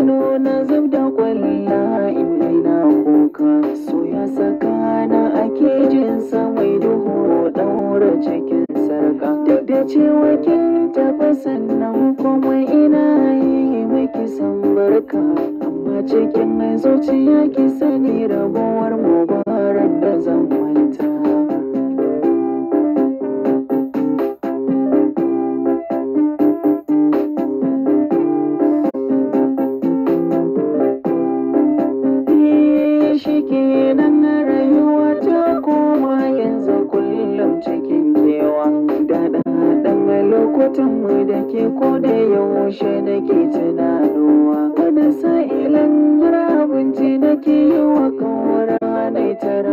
idanu na zub da kwalla in na kuka so ya saka na ake jin sa mai duhu ɗaura cikin sarka duk da cewa kin tafi sannan kuma ina yi miki san barka amma cikin zuciya ki sani rabuwar mubarak da zan manta shi kenan rayuwa ta koma yanzu kullum cikin kewa daɗa ɗan lokutan mu da ke ko da yaushe da ke tunanuwa wani sa'ilin har abinci da ke yi wa kawar na